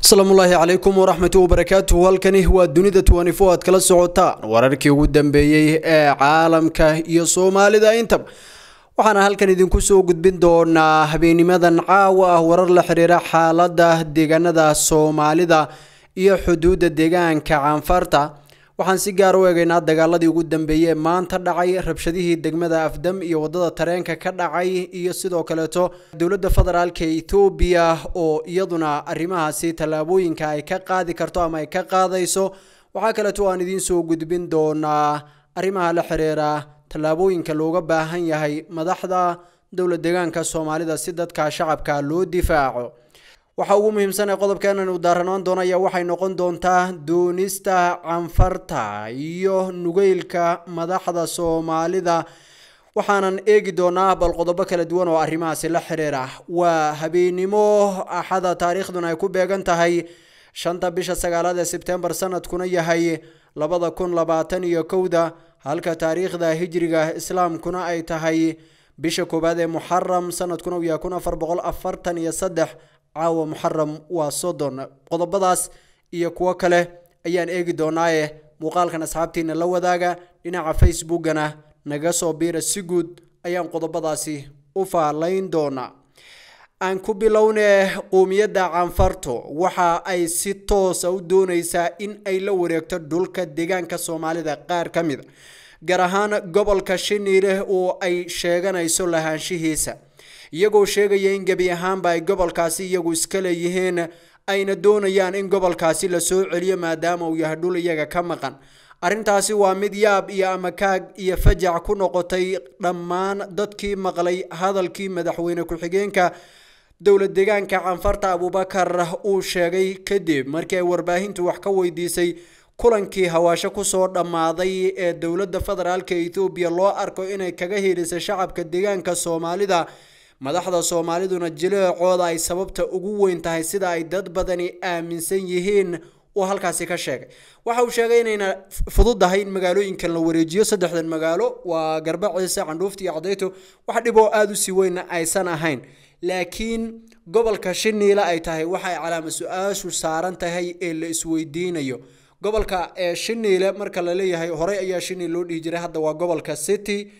asalaamullaahi calaykum waraxmatu wabarakaatuhu halkani waa dunida twenty-four aad kala socotaan wararkii ugu dambeeyey ee caalamka iyo soomaalida intaba waxaana halkan idinku soo gudbin doonaa habeenimadan caawa ah warar la xiriira xaalada deegaanada soomaalida iyo xuduudda deegaanka caanfarta waxaan si gaar u eegaynaa dagaaladii ugu dambeeyey ee maanta dhacay rabshadihii degmada afdam iyo wadada tareenka ka dhacay iyo sidoo kaleeto dowladda federaalka ethoobiya oo iyaduna arrimahaasi tallaabooyinka ay ka qaadi karto ama ay ka qaadayso waxaa kaleeto aan idiin soo gudbin doonaa arrimaha la xiriira tallaabooyinka looga baahan yahay madaxda dowlad deegaanka soomaalida si dadka shacabka loo difaaco waxaa ugu muhiimsan ee qodobkeenan uu daaranaan doono ayaa waxay noqon doontaa doonista canfarta iyo nugeylka madaxda soomaalida waxaanan eegi doonaa bal qodobo kala duwan oo arrimahaasi la xiriira waa habeenimo axada taariikhduna ay ku beegan tahay shanta bisha sagaalaad ee sebtembar sanadkuna yahay labada kun labaatan iyo kowda halka taariikhda hijriga islaamkuna ay tahay bisha koowaad ee muxaram sanadkuna uu yahay kun afar boqol afartan iyo saddex caawa muxaram waa soddon qodobadaas iyo kuwo kale ayaan eegi doonaaye muuqaalkan asxaabtiina la wadaaga dhinaca facebookana naga soo biira si guud ayaan qodobadaasi u faalayn doonaa aan ku bilowne quumiyadda canfarto waxa ay si toosa u dooneysaa in ay la wareegto dhulka deegaanka soomaalida qaar ka mid a gaar ahaan gobolka shiniile oo ay sheeganayso lahaanshihiisa iyagoo sheegaya in gebi ahaanba ay gobolkaasi iyagu iska leeyihiin ayna doonayaan in gobolkaasi lasoo celiyo maadaama uu yahay dhul iyaga ka maqan arrintaasi waa mid yaab iyo amakaag iyo fajac ku noqotay dhammaan dadkii maqlay hadalkii madaxweyne ku-xigeenka dowlad deegaanka canfarta abubakar uu sheegay kadib markii ay warbaahintu wax ka weydiisay kulankii hawaasho kusoo dhammaaday ee dowladda federaalka ethoobiya loo arko inay kaga hiilisay shacabka deegaanka soomaalida madaxda soomaaliduna jileecooda ay sababta ugu weyn tahay sida ay dad badani aaminsan yihiin uu halkaasi ka sheegay waxa uu sheegay inayna fududahay in magaalooyinkan la wareejiyo saddexdan magaalo waa garba ciise candhuufta iyo cadayto wax dhib oo aada u sii weynna aysan ahayn laakiin gobolka shiniila ay tahay waxay calaama su-aashu saaran tahay ee la isweydiinayo gobolka ee shiniile marka la leeyahay horey ayaa shiniil loo dhihi jiray hadda waa gobolka city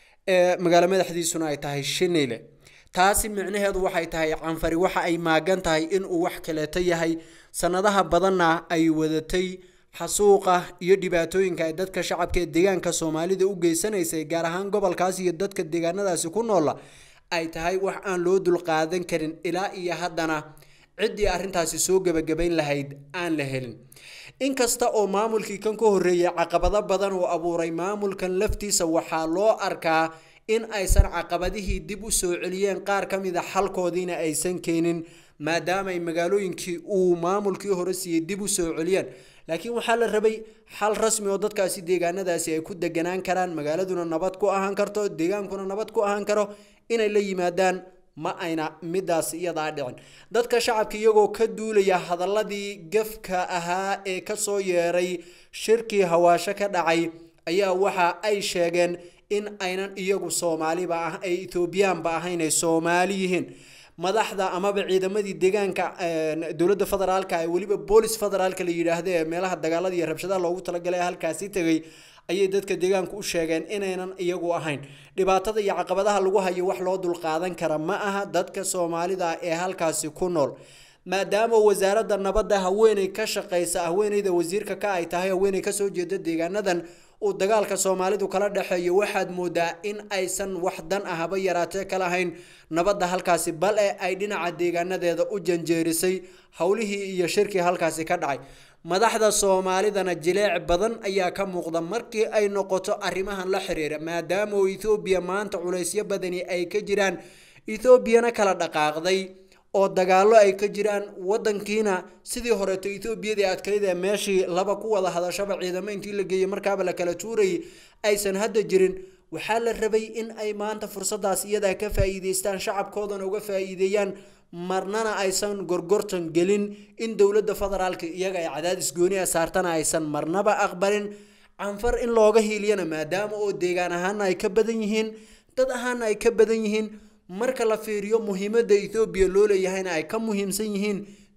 ee magaalo madaxdiisuna ay tahay shiniile taasi micnaheedu waxay tahay canfari waxa ay maagan tahay inuu wax kaleeto yahay sanadaha badanna ay wadatay xasuuqa iyo dhibaatooyinka ay dadka shacabka ee deegaanka soomaalida u geysanaysay gaar ahaan gobolkaas iyo dadka deegaanadaasi ku noola ay tahay wax aan loo dulqaadan karin ilaa iyo haddana ciddii arrintaasi soo gebagabayn lahayd aan la helin inkasta oo maamulkii kan ka horreeyay caqabado badan uu abuuray maamulkan laftiisa waxaa loo arkaa in aysan caqabadihii dib u soo celiyeen qaar ka mid a xalkoodiina aysan keenin maadaamaay magaalooyinkii uu maamulkii hore siiyey dib u soo celiyeen laakiin waxaa la rabay xal rasmi oo dadkaasi deegaanadaasi ay ku deganaan karaan magaaladuna nabad ku ahaan karto deegaankuna nabad ku ahaan karo inay la yimaadaan ma ayna midaas iyadaa dhicin dadka shacabka iyagoo ka duulaya hadaladii gafka ahaa ee kasoo yeeray shirkii hawaasho ka dhacay ayaa waxa ay sheegeen in aynan iyagu soomaaliba ah ay ethoobiyaanba ahayn ay soomaali yihiin madaxda amaba ciidamadii deegaanka dowladda federaalka ee weliba boolis federaalka la yidhaahda ee meelaha dagaalada iyo rabshadaha loogu talagalay halkaasi tegay ayay dadka deegaanku u sheegeen inaynan iyagu ahayn dhibaatada iyo caqabadaha lagu hayo wax loo dulqaadan kara ma aha dadka soomaalida ee halkaasi ku nool maadaama wasaaradda nabadda haweeney ka shaqeysa haweeneyda wasiirka ka ay tahay haweeney kasoo jeeda deegaanadan uu dagaalka soomaalidu kala dhexeeyo waxaad moodaa in aysan wax dan ahaba yaraatee ka lahayn nabadda halkaasi bal e ay dhinaca deegaanadeeda u janjeerisay howlihii iyo shirkii halkaasi ka dhacay madaxda soomaalidana jileec badan ayaa ka muuqda markii ay noqoto arrimahan la xiriira maadaama oo ethoobiya maanta culaysyo badani ay ka jiraan ethoobiyana kala dhaqaaqday oo dagaallo ay ka jiraan wadankiina sidii horeeto ethoobiyadii adkayd ee meeshii laba ku wada hadashaba ciidamo intii la geeyey markaaba la kala tuurayay aysan hadda jirin waxaa la rabay in ay maanta fursadaas iyadaa ka faa'iideystaan shacabkoodana uga faa'iideeyaan marnana aysan gorgortan gelin in dowladda federaalka iyaga ay cadaadis gooni a saartana aysan marnaba aqbalin canfar in looga hiiliyana maadaama oo deegaan ahaana ay ka badan yihiin dad ahaana ay ka badan yihiin marka la fiiriyo muhiimadda ethoobiya loo leeyahayna ay ka muhiimsan yihiin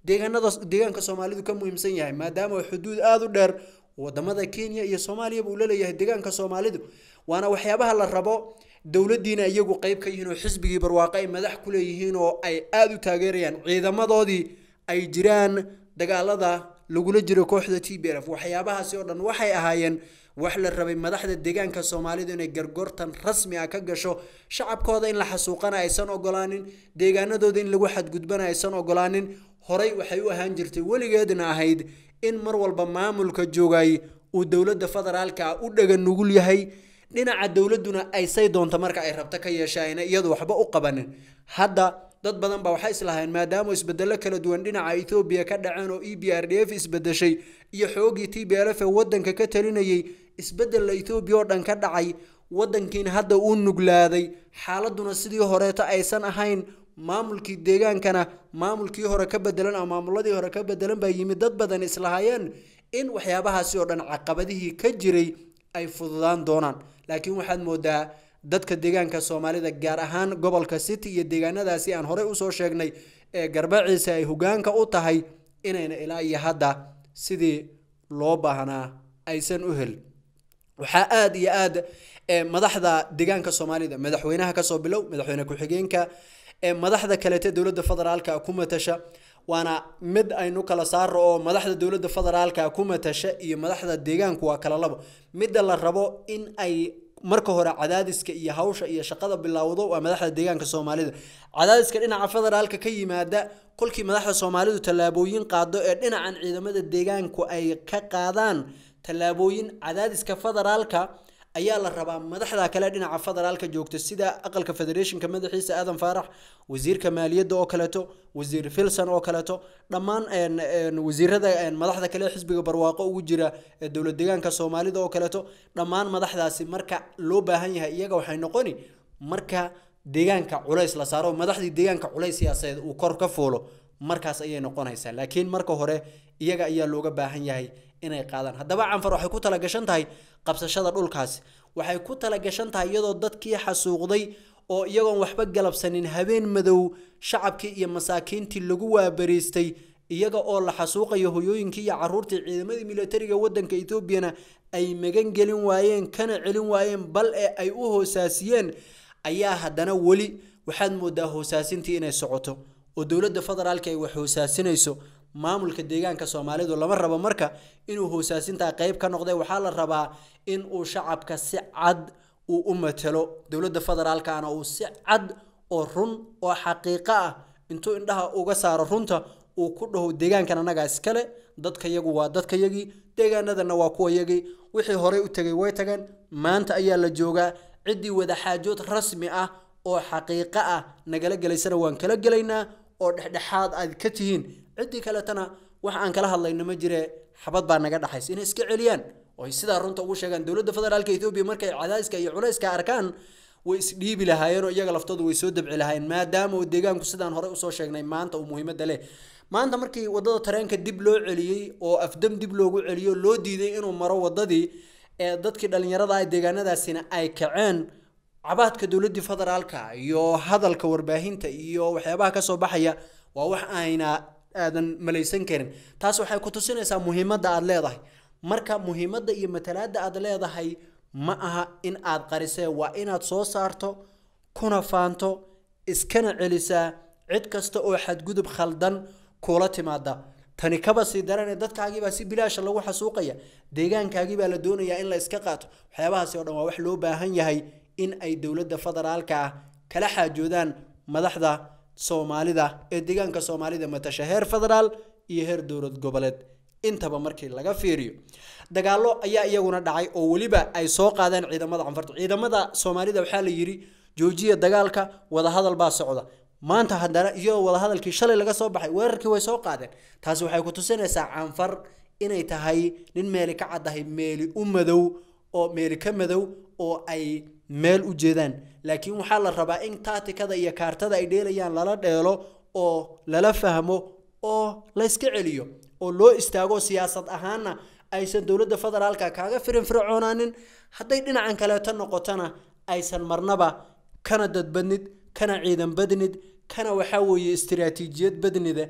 deegaanada deegaanka soomaalidu ka muhiimsan yahay maadaama xuduud aada u dheer wadamada kenya iyo soomaaliyaba uu laleeyahay deegaanka soomaalidu waana waxyaabaha la rabo dowladiina iyagu qeyb ka yihiin oo xisbigii barwaaqo ay madax ku leeyihiin oo ay aada u taageerayaan ciidamadoodii ay jiraan dagaalada lagula jiro kooxda t b f waxyaabahaasi oo dhan waxay ahaayeen wax la rabay madaxda deegaanka soomaalidu inay gargortan rasmi ah ka gasho shacabkooda in la xasuuqana aysan ogolaanin deegaanadooda in lagu xadgudbana aysan ogolaanin horey waxay u ahaan jirtay weligeedna ahayd in mar walba maamulka joogay uu dowladda federaalka ah u dhaga nugul yahay dhinaca dowladuna ay say doonto marka ay rabto ka yeeshaayna iyadu waxba u qabanin hadda dad badan baa waxay islahayn maadaama isbedelo kala duwan dhinaca ethoobiya ka dhaceen oo e b r d f isbedeshay iyo xoogii t b l f ee wadanka ka talinayay isbedella ethoobiya oo dhan ka dhacay wadankiina hadda uu nuglaaday xaaladuna sidii horeeto aysan ahayn maamulkii deegaankana maamulkii hore ka bedelan ama maamuladii hore ka bedelan baa yimid dad badan islahaayeen in waxyaabahaasi oo dhan caqabadihii ka jiray ay fududaan doonaan laakiin waxaad moodaa dadka deegaanka soomaalida gaar ahaan gobolka city iyo deegaanadaasi aan horey usoo sheegnay ee garbaciisa ay hogaanka u tahay inayna ilaa iyo hadda sidii loo baahnaa aysan u helin waxaa aada iyo aad madaxda deegaanka soomaalida madaxweynaha kasoo bilow madaxweyne ku-xigeenka madaxda kaleete dowladda federaalka ku matasha waana mid aynu kala saaro oo madaxda dowladda federaalka ku matasha iyo madaxda deegaanku waa kala labo midda la rabo in ay marka hore cadaadiska iyo hawsha iyo shaqada bilowdo waa madaxda deegaanka soomaalida cadaadiska dhinaca federaalka ka yimaada kolkii madaxda soomaalidu tallaabooyin qaado ee dhinacan ciidamada deegaanku ay ka qaadaan tallaabooyin cadaadiska federaalka ayaa la rabaa madaxda kale dhinaca federaalka joogta sida aqalka federationka madaxiisa aadan faarax wasiirka maaliyadda oo kaleeto wasiir filson oo kaleeto dhammaan wasiirada madaxda kale xisbiga barwaaqo ugu jira dowlad deegaanka soomaalida oo kaleeto dhammaan madaxdaasi marka loo baahan yahay iyaga waxay noqoni marka deegaanka culays la saaro madaxdii deegaanka culays siyaasadeed uu kor ka fuulo markaas ayay noqonaysaa laakiin marka hore iyaga ayaa looga baahan yahay inay qaadaan haddaba canfar waxay ku talagashan tahay qabsashada dhulkaasi waxay ku talagashan tahay iyadoo dadkii xasuuqday oo iyagoon waxba galabsanin habeen madow shacabkii iyo masaakiintii lagu waabariistay iyaga oo la xasuuqayo hoyooyinkii iyo caruurtii ciidamadii militariga wadanka etoobiyana ay magan gelin waayeen kana celin waayeen bal ee ay u hoosaasiyeen ayaa haddana weli waxaad moodaa hoosaasintii inay socoto oo dowladda federaalka ay wax hoosaasinayso maamulka deegaanka soomaalidu lama rabo marka inuu hoosaasintaa qeyb ka noqday waxaa la rabaa in uu shacabka si cad uu u matalo dowladda federaalkana uu si cad oo run oo xaqiiqo ah intuu indhaha uga saaro runta uu ku dhaho deegaankan annagaa iskale dadka yagu waa dadka yagii deegaanadana waa kuwa yagii wixii horey u tegay way tageen maanta ayaa la joogaa ciddii wadaxaajood rasmi ah oo xaqiiqo ah nagala gelaysana waan kala gelaynaa oo dhexdhexaad aad ka tihiin ciddii kaletana wax aan kala hadlayno ma jire xabad baa naga dhaxaysa inay iska celiyaan oo ay sidaa runta ugu sheegaan dowladda federaalka etoobiya markay cadaadiska iyo culayska arkaan way isdhiibi lahaayeen oo iyaga laftoodu way soo dabci lahaayeen maadaama uu deegaanku sidaan horey usoo sheegnay maanta uu muhiimadda leh maanta markii wadada tareenka dib loo celiyey oo afdam dib loogu celiyo loo diiday inuu maro wadadii ee dadkii dhallinyarada ah deegaanadaasina ay kaceen cabaadka dowladdii federaalka iyo hadalka warbaahinta iyo waxyaabaha kasoo baxaya waa wax ayna aadan malaysan karin taas waxay ku tusinaysaa muhiimadda aada leedahay marka muhiimadda iyo matalaadda aada leedahay ma aha in aad qarisee waa inaad soo saarto kuna faanto iskana celisaa cid kasta oo xadgudub khaldan kula timaada tani kaba sii daranee dadkaagiibaa si bilaasha lagu xasuuqaya deegaankaagiibaa la doonayaa in la iska qaato waxyaabahaasi o dhan waa wax loo baahan yahay in ay dowladda federaalka ah kala xaajoodaan madaxda soomaalida ee deegaanka soomaalida matasha heer federaal iyo heer dowlad goboleed intaba markii laga fiiriyo dagaallo ayaa iyaguna dhacay oo weliba ay soo qaadeen ciidamada canfarta ciidamada soomaalida waxaa la yidhi joojiya dagaalka wadahadal baa socda maanta haddana iyadoo wadahadalkii shalay laga soo baxay weerarkii way soo qaadeen taasi waxay ku tusinaysaa canfar inay tahay nin meeli ka caddahay meeli u madow oo meeli ka madow oo ay meel u jeedaan laakiin waxaa la rabaa in taatikada iyo kaartada ay dheelayaan lala dheelo oo lala fahmo oo layska celiyo oo loo istaago siyaasad ahaanna aysan dowladda federaalka kaaga firin fircoonaanin hadday dhinacan kaleeto noqotona aysan marnaba kana dadbadnid kana ciidan badnid kana waxaa weeye istiraatiijiyad badnida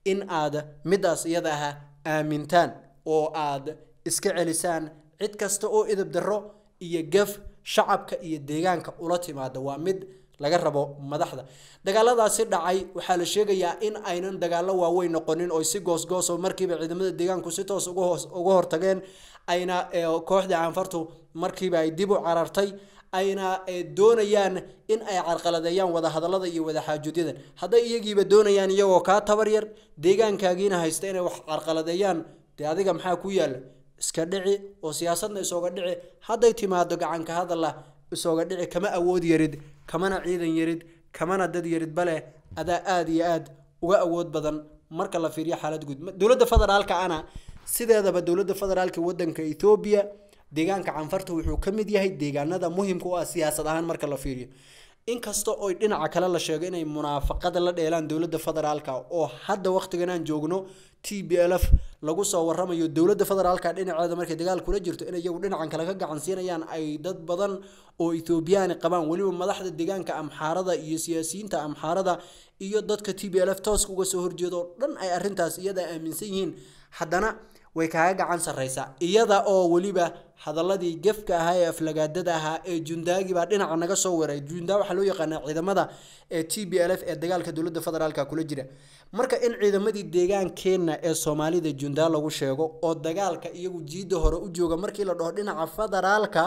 in aad midaas iyada aha aamintaan oo aad iska celisaan cid kasta oo idab darro iyo gaf shacabka iyo deegaanka ula timaada waa mid laga rabo madaxda dagaaladaasi dhacay waxaa la sheegayaa in aynan dagaalo waaweyn noqonin oo si goosgoos oo markiiba ciidamada deegaanku si toos uga hoos uga hortageen ayna kooxda caanfartu markiiba ay dib u carartay ayna doonayaan in ay carqaladeeyaan wadahadalada iyo wadaxaajuudyadan hadday iyagiiba doonayaan iyagoo kaa tabar yar deegaankaagiina haysta inay wax carqaladeeyaan dee adiga maxaa ku yaala iska dhici oo siyaasadna isooga dhici hadday timaado gacanka hadalla isooga dhici kama awood yarid kamana ciidan yarid kamana dad yarid bale adaa aada iyo aad uga awood badan marka la fiiriyo xaalad guud dowladda federaalka ana sideedaba dowladda federaalka wadanka ethoobiya deegaanka canfarta wuxuu ka mid yahay deegaanada muhimka u ah siyaasad ahaan marka la fiiriyo inkasta oo dhinaca kale la sheego inay munaafaqada la dheelaan dowladda federaalka oo hadda waqtigan aan joogno t b l f lagu soo waramayo dowladda federaalka dhinaceeda markay dagaal kula jirto in iyagu dhinacan kale ka gacansiinayaan ay dad badan oo ethoobiyaani qabaan weliba madaxda deegaanka amxaarada iyo siyaasiyiinta amxaarada iyo dadka t b l f tooska uga soo horjeedo oo dhan ay arrintaas iyada aaminsan yihiin haddana way kaaga gacan sarreysaa iyada oo weliba hadaladii gefka ahaa ee aflagaadada ahaa ee jundaagi baa dhinaca naga soo weeray jundaa waxaa loo yaqaanaa ciidamada ee t b l f ee dagaalka dowladda federaalka kula jira marka in ciidamadii deegaankeenna ee soomaalida jundaa lagu sheego oo dagaalka iyagu jiidda hore u jooga markii la dhaho dhinaca federaalka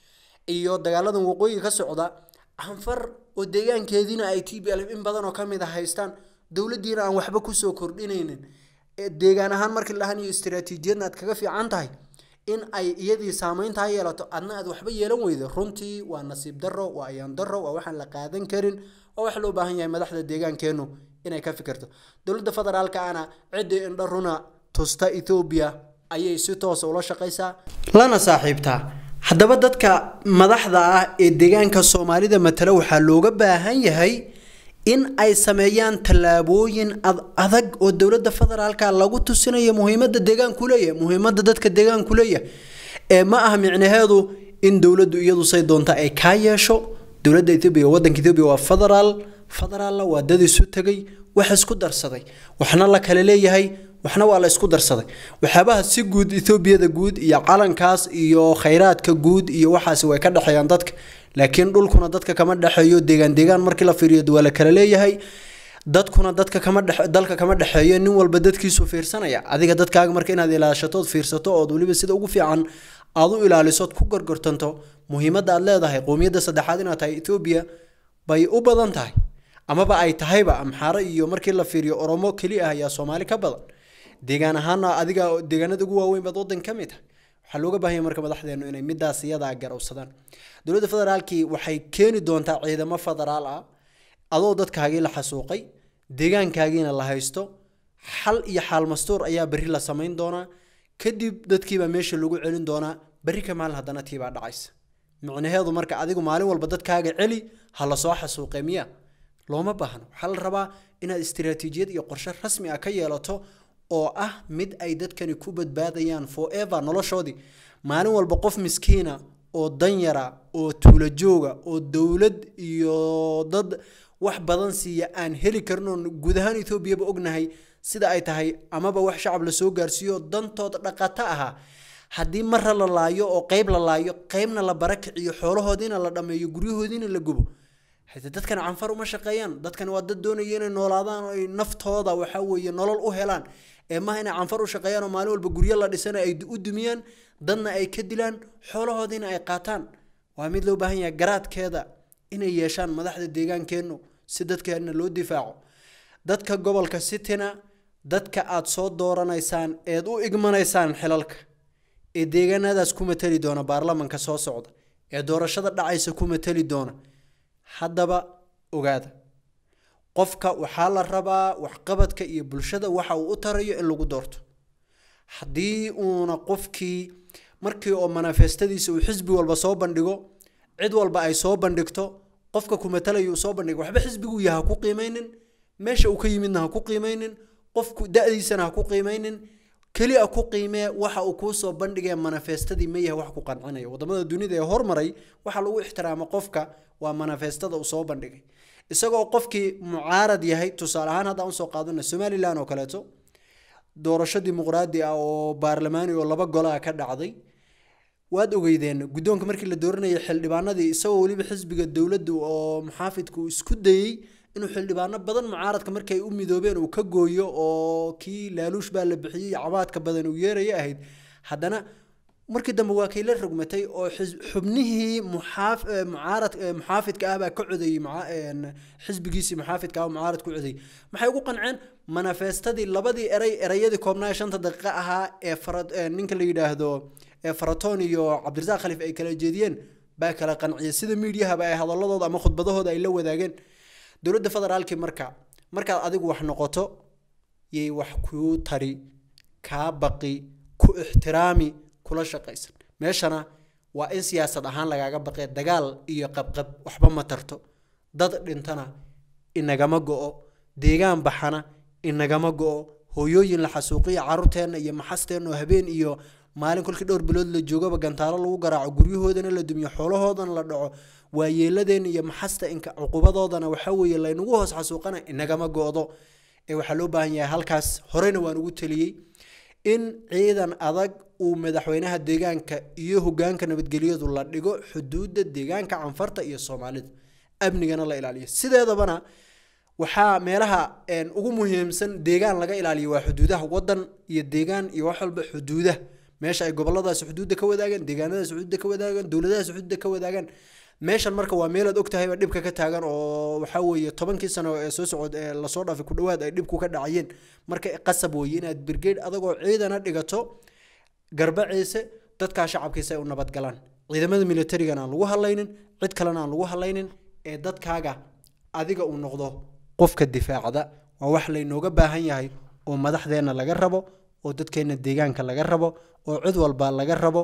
iyo dagaaladan waqooyiga ka socda anfar oo deegaankeediina ay t b l f in badan oo kamid a haystaan dowladdiina aan waxba kusoo kordhinaynin deegaan ahaan markii la dhahan iyo istaraatiijiyadna aad kaga fiican tahay in ay iyadii saameynta ha yeelato adna aad waxba yeelan weydo runtii waa nasiib darro waa ayaan darro waa waxaan la qaadan karin waa wax loo baahan yahay madaxda deegaankeennu inay ka fikirto dowladda federaalka ana ciddii indho runa tusta ethoobiya ayay si toosa ula shaqaysaa lana saaxiibtaa haddaba dadka madaxda ah ee deegaanka soomaalida matala waxaa looga baahan yahay in ay sameeyaan tallaabooyin adag oo dowladda federaalka lagu tusinayo muhiimada deegaanku leeyahay muhiimada dadka deegaanku leeyahay ee ma aha micnaheedu in dowladdu iyadu say doonta ay kaa yeesho dowladda etoobiya wadanka etoobiya waa federaal federaalna waa dad isu tegay wax isku darsaday waxna la kale leeyahay waxna waa la isku darsaday waxyaabaha si guud etoobiyada guud iyo calankaas iyo khayraadka guud iyo waxaasi way ka dhexeeyaan dadka laakiin dhulkuna dadka kama dhexeeyo deegaan deegaan markii la fiiriyo waa la kala leeyahay dadkuna dadka kama dhex dalka kama dhexeeyo nin walba dadkiisu fiirsanaya adiga dadkaaga marka inaad ilaashatood fiirsato ood weliba sida ugu fiican aad u ilaalisood ku gorgortanto muhiimadda aad leedahay qowmiyadda saddexaad inaad tahay etoobiya bay u badan tahay amaba ay tahayba amxaaro iyo markii la fiiriyo oromo keli ah ayaa soomaali ka badan deegaan ahaana adiga deegaanada ugu waaweyn baad wadan ka mid tahay waxaa looga baahanya marka madaxdeenu inay midaas iyadaa garowsadaan dowladda federaalkii waxay keeni doontaa ciidamo federaal ah adoo dadkaagii la xasuuqay deegaankaagiina la haysto xal iyo xaal mastuur ayaa berri la samayn doonaa kadib dadkiibaa meesha lagu celin doonaa berri ka maalin haddana tiibaa dhacaysa micnaheedu marka adigu maalin walba dadkaaga celi ha lasoo xasuuqe miya looma baahno waxaa la rabaa inaad istiraatiijiyad iyo qorshe rasmi ah ka yeelato oo ah mid ay dadkani ku badbaadayaan forever noloshoodii maalin walba qof miskiina oo danyara oo tuulo jooga oo dowlad iyo dad wax badan siiya aan heli karin oon guud ahaan etoobiyaba ognahay sida ay tahay amaba wax shacab lasoo gaarsiiyo dantood dhaqato ahaa haddii marra la laayo oo qeyb la laayo qeybna la barakiciyo xoolahoodiina la dhameeyo guryahoodiina la gubo hade dadkan canfar uma shaqeeyaan dadkan waa dad doonaya inay noolaadaan oo ay naftooda waxa weeye nolol u helaan ee maaha inay canfar u shaqeeyaan oo maalin walba guryo la dhisana ay u dumiyaan dadna ay ka dilaan xoolahoodiina ay qaataan waa mid loo baahan yahay garaadkeeda inay yeeshaan madaxda deegaankeennu si dadkeena loo difaaco dadka gobolka sitina dadka aad soo dooranaysaan eed u igmanaysaan xilalka ee deegaanadaas ku matali doona baarlamanka soo socda ee doorashada dhacaysa ku matali doona haddaba ogaada qofka waxaa la rabaa waxqabadka iyo bulshada waxa uu u tarayo in lagu doorto haddii uuna qofkii markii oo manifestadiisa uu xisbi walba soo bandhigo cid walba ay soo bandhigto qofka ku matalaya uu soo bandhigo waxba xisbiguu yaha ku qiimeynin meesha uu ka yimidna ha ku qiimeynin qofku da-diisana ha ku qiimeynin keliya ku qiimee waxa uu kuu soo bandhigaya manifestadii ma yahay wax ku qancinaya wadamada dunida ee hormaray waxaa lagu ixtiraama qofka waa manifestada uu soo bandhigay isagoo qofkii mucaarad yahay tusaale ahaan haddaan usoo qaadana somalilan oo kaleeto doorasho dimuqraadi ah oo baarlamaani oo laba golaha ka dhacday waad ogeydeen guddoonka markii la dooranayay xildhibaanadii isagoo weliba xisbiga dowladdu oo muxaafidku isku dayey inuu xildhibaano badan mucaaradka markii ay u midoobeen uu ka gooyo oo kii laaluush baa la bixiyey cabaadka badan uu yeeraya ahayd haddana markii dambe waa kay la rogmatay oo xubnihii muxaaf mucaarad muxaafidka ah baa ka codeeyey xisbigiisii muxaafidka ah mucaarad ku codeeyey maxay ugu qanceen manifestadii labadii eray erayadii koobnaa shanta daqiiqo ahaa ee fara ninka la yidhaahdo ee faraton iyo cabdirasaaq khaliif ay kala jeediyeen baa kala qanciyay sida miidiyahaba ay hadaladooda ama khudbadahooda ay la wadaageen dowladda federaalkii marka markaad adigu wax noqoto yay wax kuu tari kaa baqi ku ixtiraami kula shaqaysan meeshana waa in siyaasad ahaan lagaaga baqee dagaal iyo qabqab waxba ma tarto dad dhintana inagama go-o deegaan baxana inagama go-o hooyooyin la xasuuqiya caruurteenna iyo maxasteenna oo habeen iyo maalin kolkii dhowr bilood la joogaba gantaalo lagu garaaco guryahoodana la dumiyo xoolahoodana la dhaco waayeeladeen iyo maxasta inka cuqubadoodana waxa weeye laynagu hoos xasuuqana inagama go-do ee waxaa loo baahan yahay halkaas horeyna waan ugu teliyey in ciidan adag uu madaxweynaha deegaanka iyo hogaanka nabadgelyadu la dhigo xuduudda deegaanka canfarta iyo soomaalida amnigana la ilaaliyo sideedabana waxaa meelaha ugu muhiimsan deegaan laga ilaaliyo waa xuduudaha wadan iyo deegaan iyo wax walba xuduudaha meesha ay goboladaasi xuduudda ka wadaagaan deegaanadaasi xuduudda ka wadaagaan dowladadaasi xuduudda ka wadaagaan meeshan marka waa meelaad ogtahayba dhibka ka taagan oo waxaa weeye tobankii sano ee soo socod ee lasoo dhaafay ku dhawaad ay dhibku ka dhacayeen marka qasab weeye inaad brigade adagoo ciidana dhigato garbaciise dadkaa shacabkiisa ay u nabadgalaan ciidamada militarigana aan lagu hadlaynin cid kalena aan lagu hadlaynin ee dadkaaga adiga uu noqdo qofka difaacda waa wax laynooga baahan yahay oo madaxdeenna laga rabo oo dadkeenna deegaanka laga rabo oo cid walba laga rabo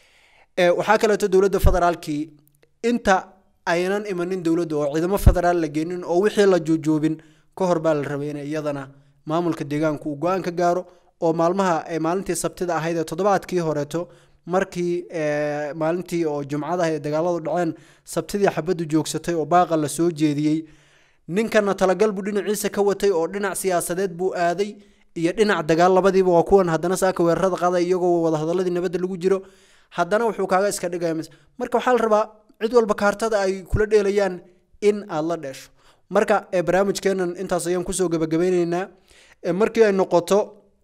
waxaa kaleeto dowladda federaalkii inta aynan imanin dowladda oo ciidamo federaal la geenin oo wixii la juujuubin ka hor baa la rabay in iyadana maamulka deegaanku uu go-aan ka gaaro oo maalmaha maalintii sabtida ahayd ee toddobaadkii horeeto markii maalintii oo jumcada ahayd dagaaladu dhaceen sabtidii xabaddu joogsatay oo baaqa la soo jeediyey ninkana talagal buu dhinaciisa ka watay oo dhinac siyaasadeed buu aaday iyo dhinac dagaal labadiiba waa kuwan haddana saaka weerarada qaday iyagoo wadahadaladii nabadda lagu jiro haddana wuxuu kaaga iska dhigaya marka waxaa la rabaa cid walba kaartada ay kula dheelayaan in aad la dheesho marka barnaamijkeenan intaas ayaan kusoo gabagabeyneynaa markii ay noqoto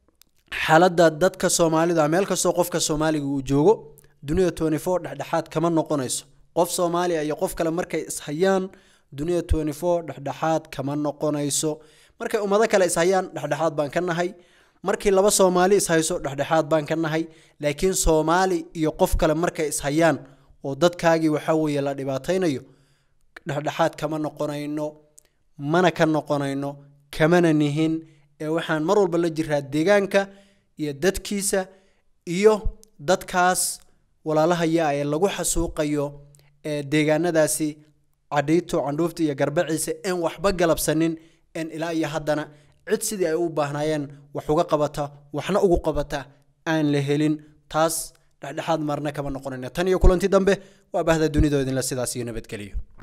xaaladda dadka soomaalida meel kastoo qofka soomaaliga uu joogo dunida twenty four dhexdhexaad kama noqonayso qof soomaaliya iyo qof kale markay ishayaan dunida twenty four dhexdhexaad kama noqonayso markay ummado kale ishayaan dhexdhexaad baan ka nahay markii laba soomaali ishayso dhexdhexaad baan ka nahay laakiin soomaali iyo qof kale markay ishayaan oo dadkaagii waxaa weeye la dhibaataynayo dhexdhexaad kama noqonayno mana ka noqonayno kamana nihin ee waxaan mar walba la jiraa deegaanka iyo dadkiisa iyo dadkaas walaalahaya ee lagu xasuuqayo ee deegaanadaasi cadhiito candhuufta iyo garbaciisa een waxba galabsanin een ilaa iyo haddana cid sidii ay u baahnaayeen wax uga qabata waxna ugu qabata aan la helin taas dhexdhexaad marna kama noqonayna tan iyo kulanti dambe waa bahda dunidoodinla sidaas iyo nabadgeliyo